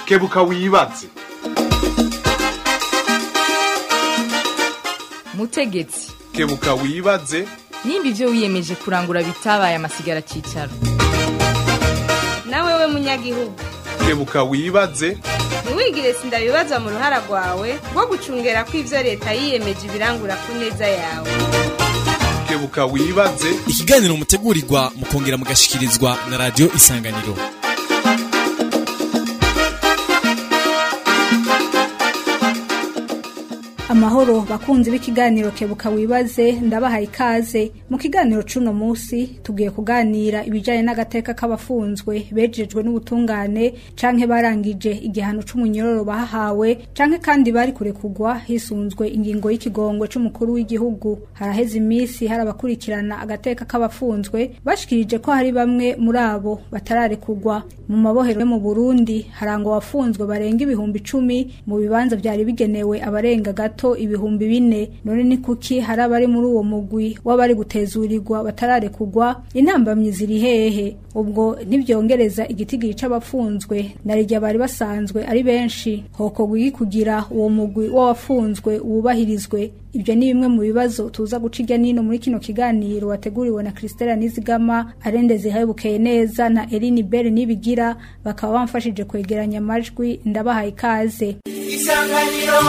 kebuka wibaze mutegetsi kebuka wibaze nimba ibyo wiyemeje kurangura bitabaye amasigara cyicaro nawe we munyagihugu kebuka wibaze ntiwigire sindabibaza mu ruhara rwawe rwo gucungera ko ibyo leta yiyemeje ibirangura ku neza yawe kebuka wibaze ikiganiro mutegurirwa mukongera mugashikirizwa na radiyo isanganiro amahoro bakunzi b'ikiganiro kebuka wibaze ndabahaye ikaze mu kiganiro c'uno musi tugiye kuganira ibijanye n'agateka k'abafunzwe bejejwe n'ubutungane canke barangije igihano c'umunyororo bahahawe canke kandi bari kurekugwa hisunzwe ingingo y'ikigongwe c'umukuru w'igihugu haraheze imisi hari abakurikirana agateka k'abafunzwe bashikirije ko hari bamwe muri abo batararekugwa mu mabohero yo mu Burundi harangwa abafunzwe barenga ibihumbi icumi mu bibanza vyari bigenewe abarenga gato ibihumbi bine none ni kuki hari abari muri uwo mugwi w'abari gutezurirwa batararekugwa intambamyi ziri hehe ubwo ntibyongereza igitigiri c'abafunzwe na rirya bari basanzwe ari benshi hokorwa iki kugira uwo mugwi w'abafunzwe wubahirizwe ibyo ni bimwe mu bibazo tuza guca irya nino muri kino kiganiro wateguriwe na Christella Nizigama arendeze hayibukeye neza na Eline Bell nibigira bakaba bamfashije kwegeranya amajwi ndabahaye ikaze isanganiro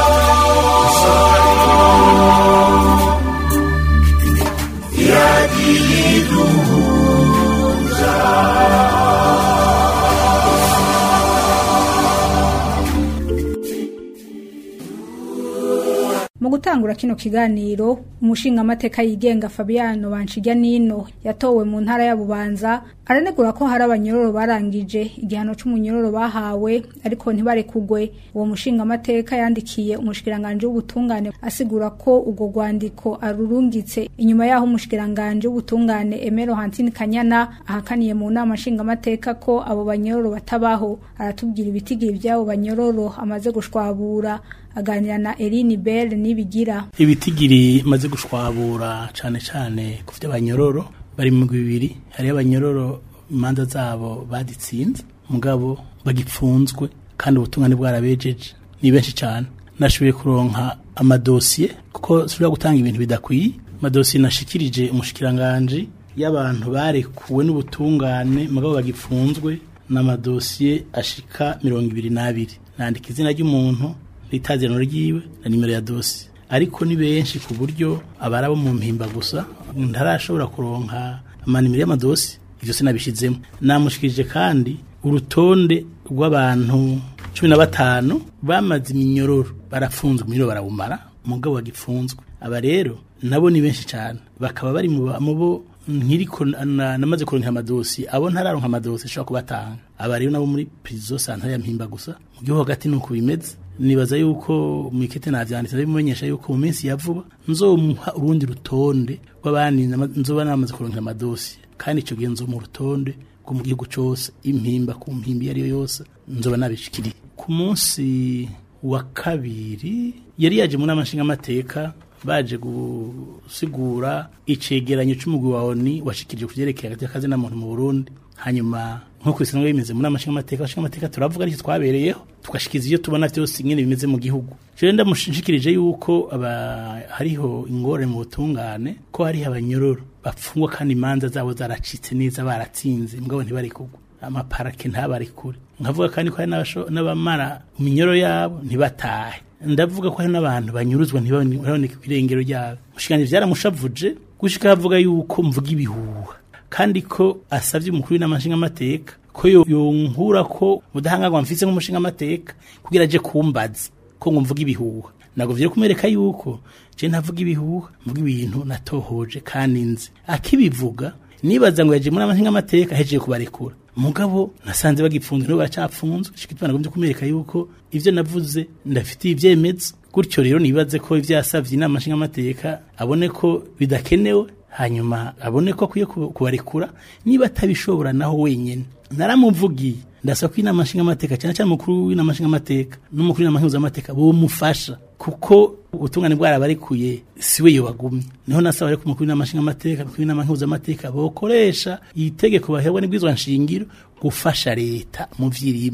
mu gutangura kino kiganiro umushingamateka yigenga Fabiano Banshijya Nino yatowe mu ntara ya Bubanza aranegura ko hari abanyororo barangije igihano c'umunyororo bahawe ariko ntibarekugwe uwo mushingamateka yandikiye umushikiranganje w'ubutungane asigura ko ubwo rwandiko arurungitse inyuma yaho umushikiranganje w'ubutungane Emero Hantine Kanyana ahakaniye mu nama nshingamateka ko abo banyororo batabaho aratubwira ibitigiri by'abo banyororo amaze gushwabura aganira na Eline Bell nibigira ibitigiri maze gushwabura cane cane ku vy'abanyororo bari mu bibiri hari abanyororo imanza zabo baditsinze mugabo bagipfunzwe kandi ubutungane bwarabejeje ni benshi cane nashoboye kuronka amadosiye kuko sibura gutanga ibintu bidakwiye amadosiye nashikirije umushikiranganje y'abantu barekuwe n'ubutungane mugabo bagipfunzwe n'amadosiye ashika mirongo ibiri n'abiri nandika izina ry'umuntu itazirano ryiwe na nimero ya dosi ariko ni benshi ku buryo abarabo mu mpimba gusa ntarashobora kuronka amanimero y'amadosi ivyo sinabishizemo namushikirije kandi urutonde rw'abantu cumi na batanu bamaze iminyororo barafunzwe iminyororo barawumara umugabo wagipfunzwe aba rero nabo ni benshi cyane bakaba bari mu bo nkiriko namaze kuronka amadosi abo ntararonka amadosi ashobora kubatanga aba rero nabo muri prison santare ya mpimba gusa mu gihugu hagati nuko bimeze nibaza yuko mwikete navyanditse bimenyesha yuko mu minsi ya vuba nzomuha urundi rutonde rw'abandi nzoba namaze kuronka amadosi kandi ico gihe nzo mu rutonde rwo mu gihugu cose impimba ku mpimbi iyo yose nzoba nabishikiriye ku munsi wa kabiri yari yaje mu nama nshingamateka baje gusigura icegeranyo c'umugwi wa ONU washikirije kuvyerekeye hagati y'akazi na muntu mu Burundi hanyuma nko kwisanzwe bimeze muri amashinga amateka amashinga amateka turavuga ariko twabereyeho tugashikiza iyo tubona byose ingene bimeze mu gihugu je ndamushikirije yuko aba hariho ingore mu butungane ko hariho abanyororo bapfungwa kandi imanza zabo zaracitse neza baratsinze mbwabo ntibarekugwa amaparake ntabarekure nkavuga kandi ko hari n'abamara iminyoro yabo ntibatahe ndavuga ko hari n'abantu banyuruzwa ntibaboneke kw'irengero ryabo mushikanje vyaramushavuje gushika havuga yuko mvuga ibihuha kandi ko asavye umukuru w'inamashinga amateka ko yonkura ko ubudahangarwa mfise nk'umushinga amateka kugira aje kumbaza ko ngo mvuga ibihuha ntabwo vyari kumwereka yuko je ntavuga ibihuha mvuga ibintu natohoje kandi nzi akibivuga nibaza ngo yaje muri amashinga amateka hejeje kubarekura mugabo nasanze bagipfunzwe nibo baracapfunzwe shikitwa nagombye kumwereka yuko ivyo navuze ndafitiye ivyemezo gutyo rero nibaze ko ivyo yasavye inama nshinga amateka abone ko bidakenewe hanyuma abone ko akwiye kubarekura niba atabishobora naho wenyene naramuvugiye ndasaba ko inama nshinga amateka cyane cyane umukuru w'inama nshinga amateka n'umukuru w'inama nkenguza amateka bomufasha kuko ubutungane bwarabarekuye siwe yobagumye niho nasaba reko umukuru w'inama nshinga amateka umukuru w'inama nkenguza amateka bokoresha itegeko baherwa n'ibwizwa nshingiro gufasha leta mu vyirimo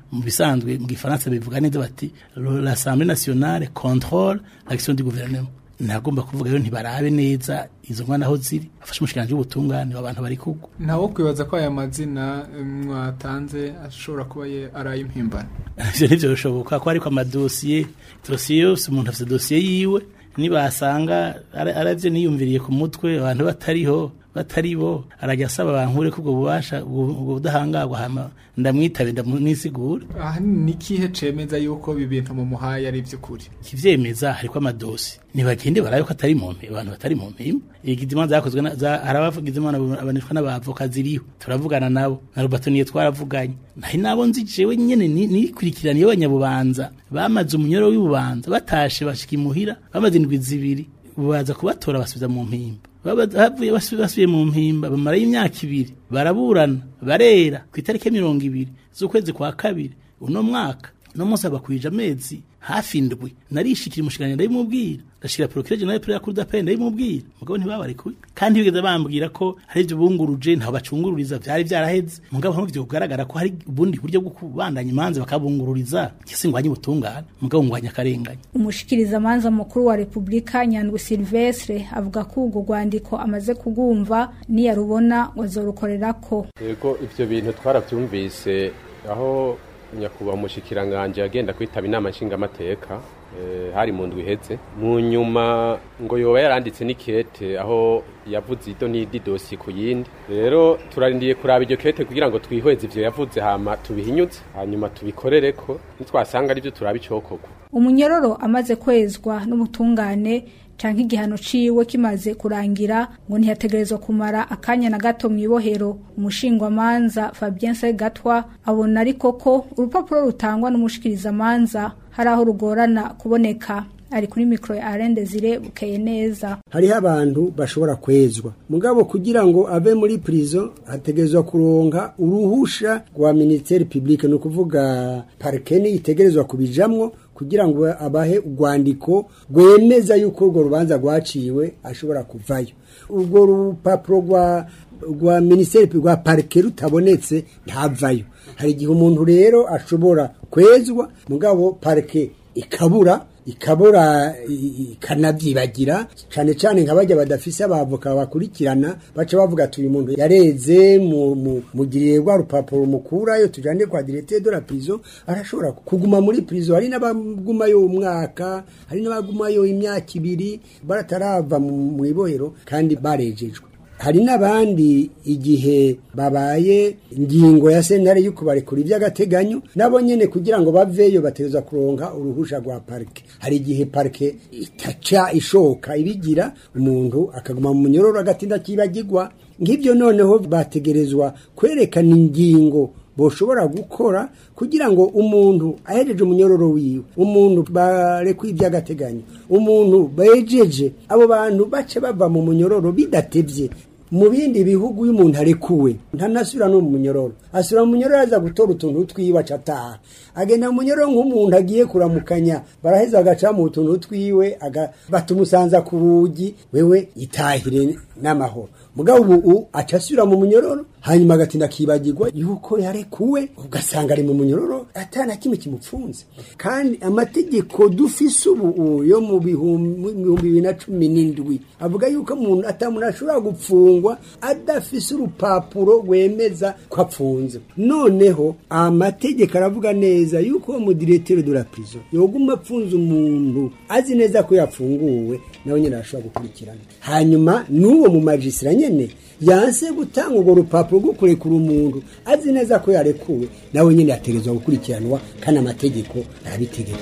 mu bisanzwe mu gifaransa bivuga neza bati l'assemblée nationale contrôle l'action du gouvernement nagomba kuvuga rero ntibarabe neza izo nkwana aho ziri bafashe umushikiranganji w'ubutungane abantu bari kugwa ntawo kwibaza ko aya mazina eh, mwatanze ashobora kuba ye- ari ay'impimbano ivyo nivyo bishoboka ko ariko amadosiye dosiye yose umuntu afite dosiye yiwe nibasanga ara- aravyo niyumviriye ku mutwe abantu batariho batari bo arajya asaba bankure ko ubwo bubasha ubwo ubwo budahangarwa hama ndamwitabe ndamwisigura aha ni ikihe cemeza yuko ibi bintu mu muhaye ari iby'ukuri kivyemeza hariko amadosi ntibagende barabe ko atari mu mpimba abantu batari mu mpimba igizima zakozwe na- za- hari abavugize imana abanishwa n'abavoka ziriho turavugana nabo na Roberto niyo twaravuganye nahi nabo nzi jewe nyene ni- nikurikiraniye abanyabubanza bamaze umunyoro w'ibubanza batashe bashika imuhira bamaze indwi zibiri baza kubatora basubiza mu mpimba Baba- bavuye basu- basubiye mu mpimba bamarayo imyaka ibiri baraburana barera ku itariki ya mirongo ibiri z'ukwezi kwa kabiri uno mwaka no munsi abakwije amezi hafi indwi narishikira umushikiranganji ndabimubwira ndashikira procureur general de la cour d'appel ndabimubwira mugabo ntibabarekuye kandi bigeze bambwira ko hari ibyo bunguruje ntaho bacungururiza vyari vyaraheze mugabo ntabwo vyo kugaragara ko hari ubundi buryo bwo kubandanya imanza bakabungururiza kisi ngwanye ubutungane mugabo ngwanye akarenganya umushikirizamanza mukuru wa repubulika nyandwi silvestre avuga ko urwo rwandiko amaze kugumva niyarubona wazorukorerako yego ivyo bintu twaravyumvise aho nyakubahwa umushikiranganje agenda kwitaba inama nshingamateka eh, hari mu ndwi iheze mu nyuma ngo yoba yaranditse n'ikete aho yavuze ido n'idi dosi ku yindi rero turarindiye kuraba iryo kete kugira ngo twihweze ivyo yavuze hama tubihinyuze hanyuma tubikorereko nitwasanga arivyo turaba icokorwa umunyororo amaze kwezwa n'ubutungane canke igihano ciwe kimaze kurangira ngo ntiyategerezwa kumara akanya na gato mw'ibohero umushingwamanza Fabien Segatwa abona ariko ko urupapuro rutangwa n'umushikirizamanza hari aho rugorana kuboneka ari kuri mikro ya Alain Desire bukeye neza hariho abantu bashobora kwezwa mugabo kugira ngo ave muri prison hategerezwa kuronka uruhusha rwa ministeri publique ni ukuvuga parkeni itegerezwa kubijamwo kugira ngo abahe urwandiko rwemeza yuko urwo rubanza rwaciwe ashobora kuvayo urwo rupapuro rwa rwa ministeri rwa parike rutabonetse ntavayo hari igihe umuntu rero ashobora kwezwa mugabo parike ikabura ikabura i- ikanavyibagira cane cane nka bajya badafise abavoka bakurikirana baca bavuga ati uyu muntu yareze mu- mu- mugiriye rwa rupapuro mukurayo tujane kwa directeur de la prison arashobora kuguma muri prison hari n'abagumayo umwaka hari n'abagumayo imyaka ibiri baratarava mu mu ibohero kandi barejejwe hari n'abandi igihe babaye ingingo ya sentare yo kubarekura iby'agateganyo nabo nyene kugira ngo baveyo bategerezwa kuronka uruhusha rwa parike hari igihe parike itaca ishoka ibigira umuntu akaguma mu munyororo agatinda akibagirwa nk'ibyo noneho bategerezwa kwerekana ingingo boshobora gukora kugira ngo umuntu ahereje umunyororo wiwe umuntu barekuye iby'agateganyo umuntu bejeje abo bantu bace bava mu munyororo bidatevye mu bindi bihugu iyo umuntu arekuwe ntanasubira no mu munyororo asubira mu munyororo aza gutora utuntu twiwe aca ataha agenda mu munyororo nk'umuntu agiye kuramukanya baraheza agaca mu tuntu twiwe aga- batumusanza ku rugi wewe itahire n'amahoro mugabo ubu aca asubira mu munyororo hanyuma agatinda akibagirwa yuko yarekuwe ugasanga ari mu munyororo atana kimwe kimupfunze kandi amategeko dufise ubu yo mu bihumbi mu bihumbi bibiri na cumi n'indwi avuga yuko umuntu atamuntu ashobora gupfungwa adafise urupapuro rwemeza ko apfunze noneho amategeko aravuga neza yuko uwo mudiretere de la prison yoguma apfunze umuntu azi neza ko yafunguwe nawe nyine arashobora gukurikirana hanyuma n'uwo mu majisira nyene yanse gutanga urwo rupapuro rwo kurekura umuntu azi neza ko yarekuwe nawe nyine yategerezwa gukurikiranwa kandi amategeko arabitegeka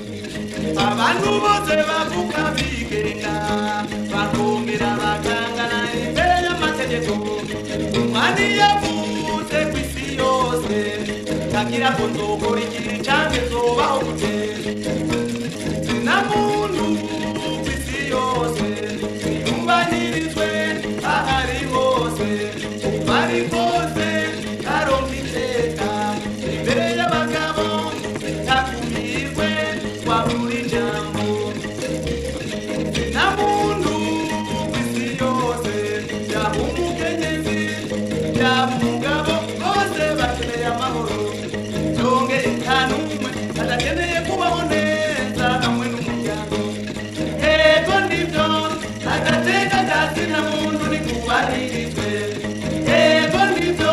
abantu bose bavuga bigenga bakongera bakangana imbere y'amategeko umwami yavuze ku isi yose ntagira ngo nzokora igihe canke nzobaho gute na muntu ku isi yose yumvanirizwe ahari hose uko ari kose aronka iteka imbere y'abagabo ntakumirwe wabura ijambo na muntu ku isi yose yaba umukenyezi yaba umugabo bose bakeneye amahoro yongere nta n'umwe kazina muntu nikubahirijwe ego nivyo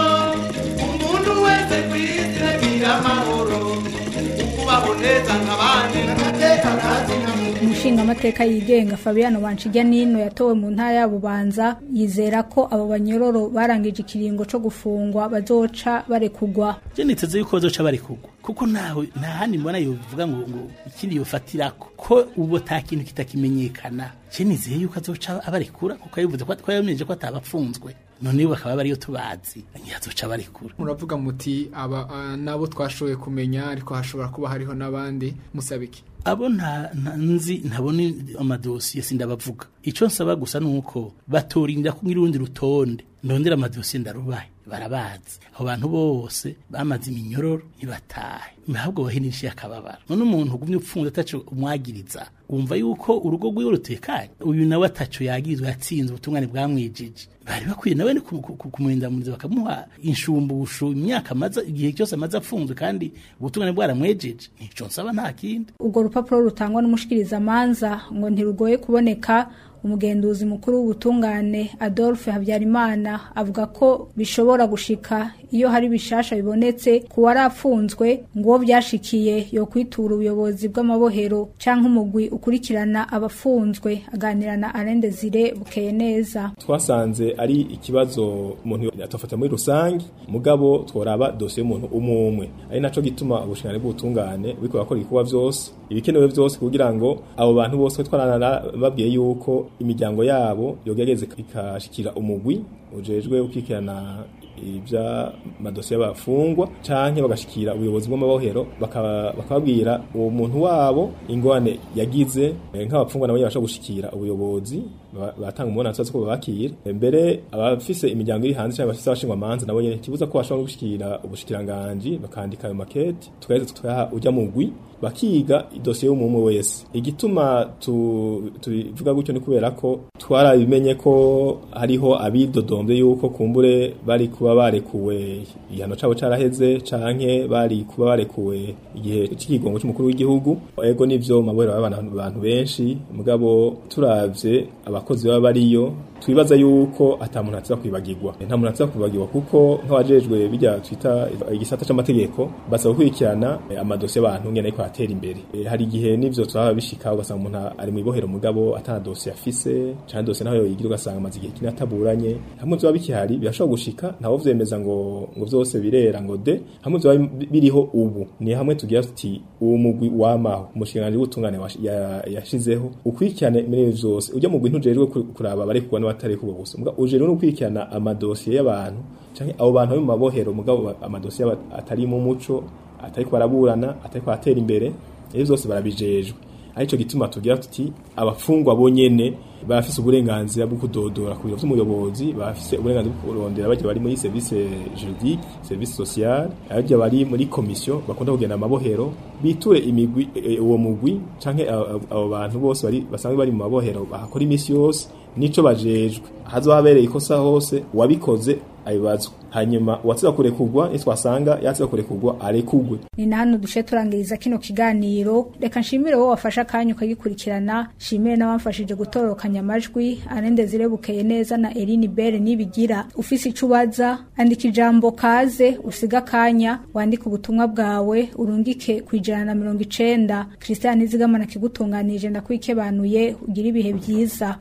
umuntu wese kw'isi agira amahoro ukubaho neza nk'abandi n'amateka kazina muntu umushingamateka yigenga fabiano banshijya nino yatowe mu ntara ya bubanza yizera ko abo banyororo barangije ikiringo co gufungwa bazoca barekugwa je niteze yuko bazoca barekugwa kuko ntawe nta handi mbona yovuga ngo ngo ikindi yofatirako ko ubu ta kintu kitakimenyekana je nizeye yuko azoca abarekura kuko yabivuze ko ko yabimenyesheje ko atabapfunzwe none bakaba bariyo tubazi ntiyazoca barekura muravuga muti aba ah, nabo twashoboye kumenya ariko hashobora kuba hariho n'abandi musabiki abo nta nta- nzi ntabona amadosiye sindabavuga icyo nsaba gusa ni uko batorinda ko urundi rutonde ndondera amadosiye ndarubaye barabazi abo bantu bose bamaze iminyororo ntibatahe ahubwo bahinishiye akababaro none umuntu ugumye upfunze ataco umwagiriza wumva yuko urugo rwiwe rutekanye uyu nawe ataco yagirizwa yatsinze ubutungane bwamwijije bari bakwiye nawe ni ku- ku- ku- kumurindamuriza bakamuha inshumbushu imyaka amaze igihe cyose amaze apfunzwe kandi ubutungane bwaramwejeje nico nsaba nta kindi urwo rupapuro rutangwa n'umushikirizamanza ngo ntirugoye kuboneka umugenduzi mukuru w'ubutungane adolphe habyarimana avuga ko bishobora gushika iyo hari bishasha bibonetse ku wari apfunzwe ngo uwo byashikiye yo kwitura ubuyobozi bw'amabohero canke umugwi ukurikirana abafunzwe aganira na Alain Desire bukeye neza twasanze ari ikibazo umuntu atafata muri rusange mugabo tworaba dosiye y'umuntu umwe umwe ari naco gituma ubushingane bw'ubutungane buriko bakora ibikorwa vyose ibikenewe vyose kugira ngo abo bantu bose twarana babwiye yuko imiryango yabo yogerageza ikashikira umugwi ujejwe ukikirana ibya madosiye y'abafungwa canke bagashikira ubuyobozi bw'amabohero bakaba- bakababwira uwo muntu wabo ingorane yagize eh, nk'abafungwa nabo bashobora gushikira ubuyobozi ba- batanga umubonano tuzi ko babakira mbere abafise imiryango iri hanze cyangwa abafise abashingwa manza nabo nyene kibuza ko bashobora gushikira ubushikiranganji bakandika ayo makete tukaheza tukaha ujya mugwi bakiga idosiye y'umumwe wese igituma tu- tubivuga gutyo ni kubera ko twarabimenye ko hariho abidodombye yuko kumbure bari kuba barekuwe igihano cabo caraheze canke bari kuba barekuwe igihe c'ikigongo c'umukuru w'igihugu ego nivyo mabohero y'abana abantu benshi mugabo turavye abakozi baba bariyo twibaza yuko ata muntu atza kwibagirwa nta muntu atza kwibagirwa kuko nk'abajejwe bijya twita igisata c'amategeko basaba gukurikirana eh, amadosiye y'abantu ngene ariko atera imbere Eh, hari igihe n'ivyo twaba bishika ugasanga umuntu ari mu ibohero mugabo atana dosiye afise canke dosiye naho yoyigira ugasanga amaze igihe kinini ataburanye hamwe vyoba bikihari birashobora gushika ntawo vyemeza ngo ngo vyose birera ngo de hamwe vyoba bi- biriho ubu ni hamwe tugira tuti uwo mugwi wamaho umushinganji w'ubutungane washi- ya- yashizeho ukurikirane muri ivyo vyose ujya mugwi ntujejwe ku- kuraba abarekugwa n'abatarekugwa gusa muga ujejwe no gukurikirana amadosiye y'abantu canke abo bantu bari mu mabohero mugabo ba- amadosiye aba- atari mu muco atariko baraburana atariko baratera imbere ivyo vyose barabijejwe arico gituma tugira tuti abafungwa bonyene bafise uburenganzira bwo kudodora ku biro vy'umuyobozi bafise uburenganzira bwo kurondera baje bari muri service juridique service social abaje bari muri commission bakunda kugenda amabohero biture imigwi e, uwo mugwi canke abo abo- abo bantu bose bari basanzwe bari mu mabohero bahakora imisi yose nico bajejwe hazohabereye ikosa hose uwabikoze abibazwa hanyuma uwatsiza kurekugwa nitwasanga yatsiza kurekugwa arekugwe ni na hano dushe turangiriza kino kiganiro reka nshimire wowe wafashe akanya ukagikurikirana nshimire n'abamfashije gutororokanya amajwi arende zirebukeye neza na Eline Bere nibigira ufise ico ubaza andika ijambo kaze usiga akanya wandike ubutumwa bwawe urungike ku ijana na mirongo icenda Christian Nizigamana kigutunganije ndakwikebanuye ugira ibihe byiza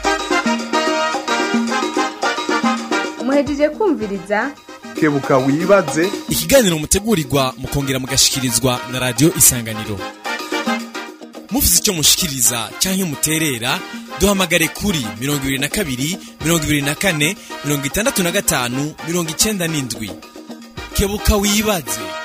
muhejeje kumviriza kebuka wibaze ikiganiro mutegurirwa mukongera mugashikirizwa na radio isanganiro mufite icyo mushikiriza cyangwa muterera duhamagare kuri mirongo ibiri na kabiri mirongo ibiri na kane mirongo itandatu na gatanu mirongo icyenda n'indwi kebuka wibaze